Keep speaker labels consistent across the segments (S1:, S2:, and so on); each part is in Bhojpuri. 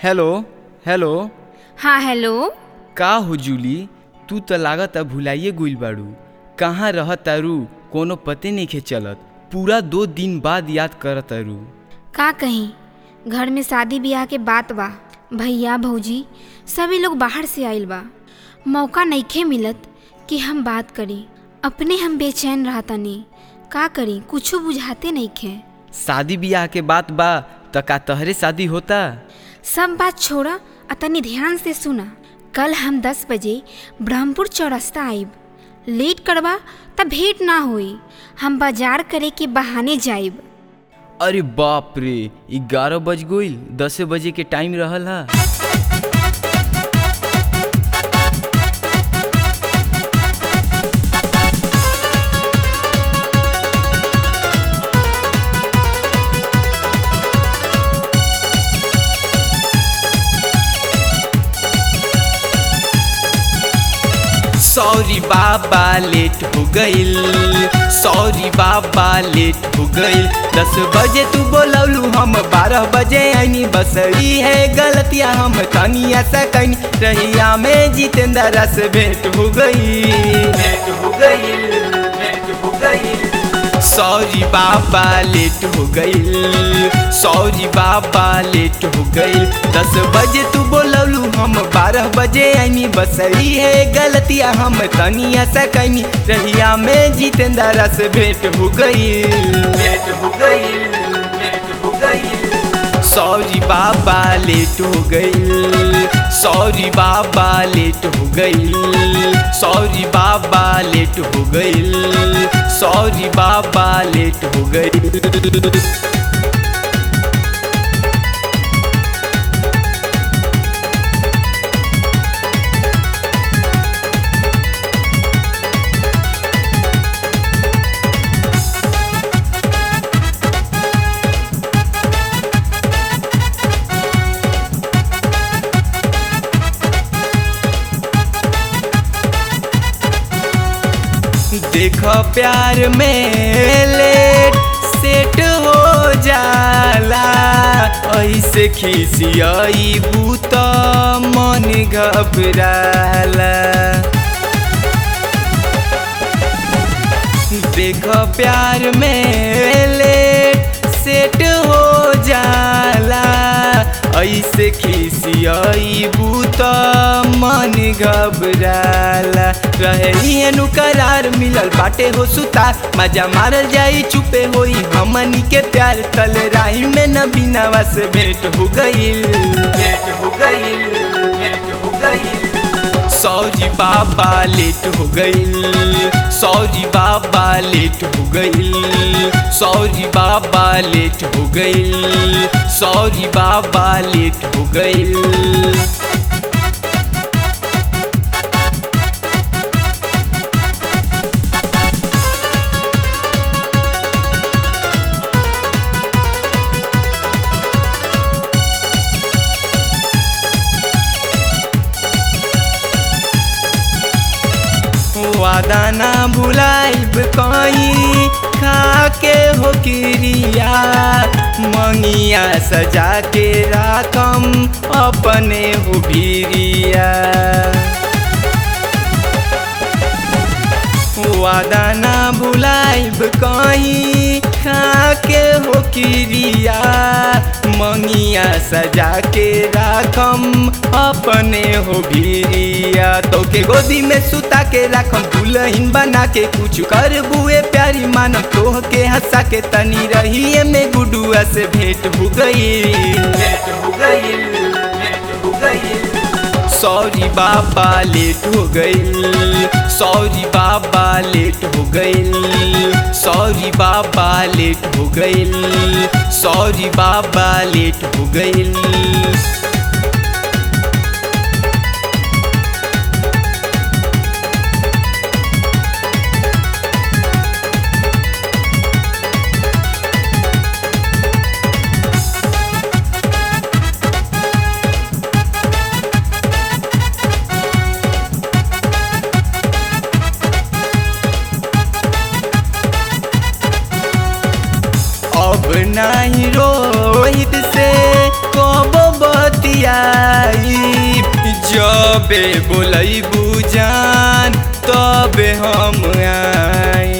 S1: हेलो हेलो
S2: हाँ हेलो
S1: का हो जूली तू त लागत भुलाइए गुल बाड़ू कहाँ रह तारू कोनो पते नहीं चलत पूरा दो दिन बाद याद कर तारू
S2: का कहीं घर में शादी ब्याह के बात बा भैया भौजी सभी लोग बाहर से आइल बा मौका नइखे मिलत कि हम बात करी अपने हम बेचैन रहतनी का करी कुछो बुझाते नइखे
S1: शादी ब्याह के बात बा त का तहरे शादी होता
S2: सब बात छोड़ा आ तनी ध्यान से सुना कल हम दस बजे ब्रह्मपुर चौरस्ता आइब लेट करबा त भेंट ना होई हम बाजार करे के बहाने जाइब
S1: अरे बाप रे ग्यारह बज गईल दस बजे के टाइम रहल हा सॉरी बाबा लेट हो गईल सॉरी बाबा लेट हो गईल दस बजे तू बोलौलू हम बारह बजे आईनी बस ई है गलतिया हम तनिया सकनी रहिया में जितेंद्र से भेंट हो गई भेंट हो गई भेंट हो गई सॉरी बाबा लेट हो गईल सॉरी बाबा लेट हो गईल दस बजे तू बोलौलू हम बारह बजे आईनी बस ई है गलतिया हम तनिया सकनी रहिया में जितेंद्र से भेंट हो गईल भेंट हो गईल भेंट हो गईल सॉरी बाबा लेट हो गईल सॉरी बाबा लेट हो गईल सॉरी बाबा लेट हो गईल सॉरी बाबा लेट हो गईल देख प्यार में लेट सेट हो जाला ऐसे खिसियाई बूत मन घबराला देख प्यार में लेट सेट हो जाला ऐसे खिसियाई बूत मन घबराला रहे नु करार मिलल बाटे हो सुतार मजा मारल जाई चुपे होई हमनी के प्यार तल राही में न बिनावा से भेंट हो गईल भेंट हो गईल भेंट हो गईल सॉरी बाबा लेट हो गईल सॉरी बाबा लेट हो गईल सॉरी बाबा लेट हो गईल सॉरी बाबा लेट हो गईल वादा ना भुलाइब कहीं खा के हो क्रिया मंगिया सजा के राखम अपने हो भीरिया वादा ना भुलाइब कहीं खा के हो क्रिया मंगिया सजा के राखम अपने हो भीरिया तो के गोदी में सुता के राखम दुल्हन बना के कुछ कर बुए प्यारी मानम तोह के हंसा के तनी रही में गुडुआ से भेंट हो गई भेंट हो गई भेंट हो गई सॉरी बाबा लेट हो गईल सॉरी बाबा लेट हो गईल सॉरी बाबा लेट हो गईल सॉरी बाबा लेट हो गईल अब नहीं रोहित से कब बतिया जबे बोलैबू जान तबे हम आई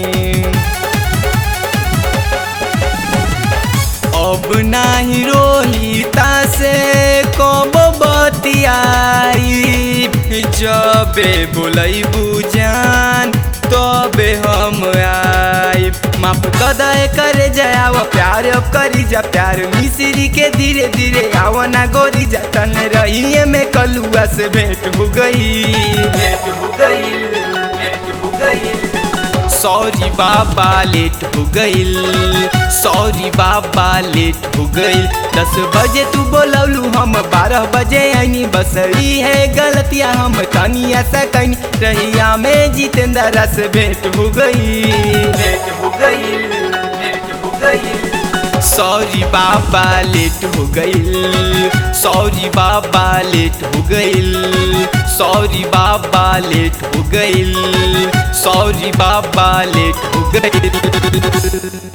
S1: अब नाही रोहिता से कब बतियाई जबे बोलैबू जान तबे हम आई माफ कदय करे जाओ प्यार अब करी जा प्यार मिश्री के धीरे धीरे आओ ना गोरी जा तन रही में कलुआ से भेंट हो गई भेंट हो गई भेंट हो गई सॉरी बाबा लेट हो गईल सॉरी बाबा लेट हो गईल दस बजे तू बोलौलू हम बारह बजे आईनी बस ई है गलतियाँ हम तनी ऐसा कहीं रहिया में जितेंद्र से भेंट हो गई भेंट हो गई भेंट हो गई सॉरी बाबा लेट हो गईल सॉरी बाबा लेट हो गईल सॉरी बाबा लेट हो गईल सॉरी बाबा लेट हो गईल